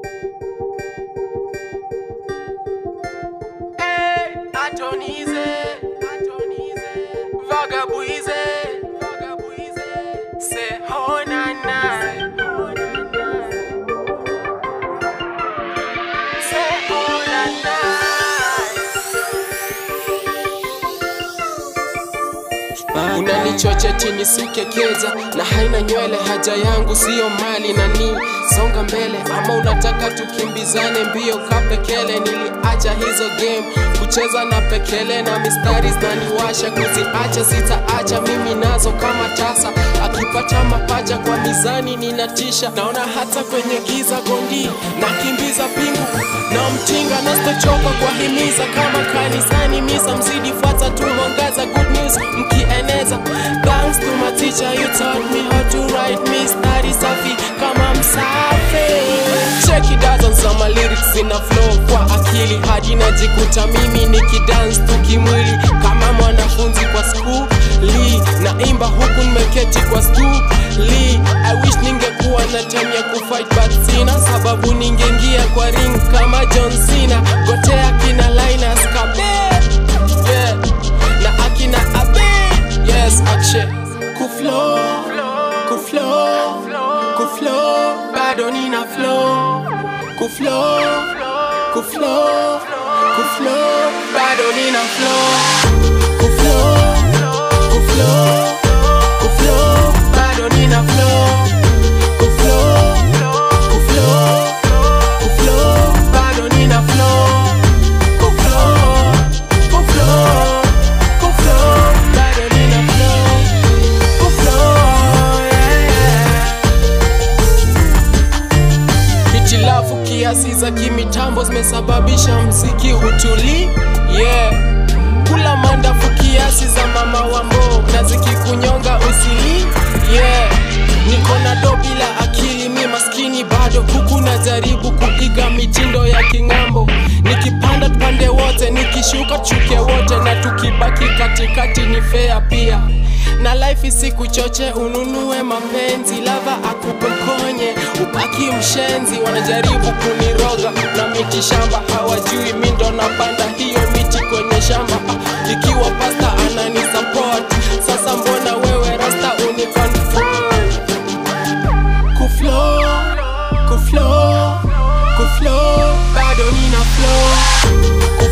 Hey, atonize, atonize, vagabuize, vagabuize, say oh na na, say oh na na. Unanichocha chini sikekeza na haina nywele, haja yangu siyo mali na ni songa mbele, ama unataka tukimbizane mbio kapekele. Niliacha hizo game kucheza na pekele na mistari zinaniwasha, kuziacha sitaacha mimi nazo kama tasa. Akipata mapacha kwa mizani ninatisha, naona hata kwenye giza gondi nakimbiza pingu na mtinga na sitochoka kwa himiza kama kanisani misa mzidi fuata tu mwangaza good news mkieneza thanks to my teacher you taught me how to write mistari safi kama msafi check it out on my lyrics zina flow kwa akili hadi najikuta mimi nikidance tu kimwili kama mwanafunzi kwa skuli naimba huku nimeketi kwa stuli I wish ningekuwa na time ya kufight but sina sababu ningeingia kwa ring kama John Cena gotea kina Linus Kabe yeah. na akina Abe yes akshe kuflow kuflow kuflow bado nina flow kuflow kuflow kuflow bado nina flow kuflow kuflow kuflow bado nina flow kuflow kuflow kuflow bado nina flow kuflow kuflow kuflow bado nina flow kuflow yeah, yeah. Hitilafu kiasi za kimitambo zimesababisha mziki utuli yeah. Kula mandafu kiasi za mama wambo na zikikunyonga usili yeah. Niko na do bila akili mi maskini bado huku najaribu kuiga mitindo ya king'ambo nikipanda pande wote nikishuka chuke wote na tukibaki katikati ni fea pia na life isikuchoche ununue mapenzi lava akupokonye ubaki mshenzi wanajaribu kuniroga na miti shamba hawajui mi ndo napanda hiyo miti kwenye shamba Ah, ikiwa pasta anani support sasa mbona wewe rasta uniconfront kuflow kuflow kuflow bado nina flow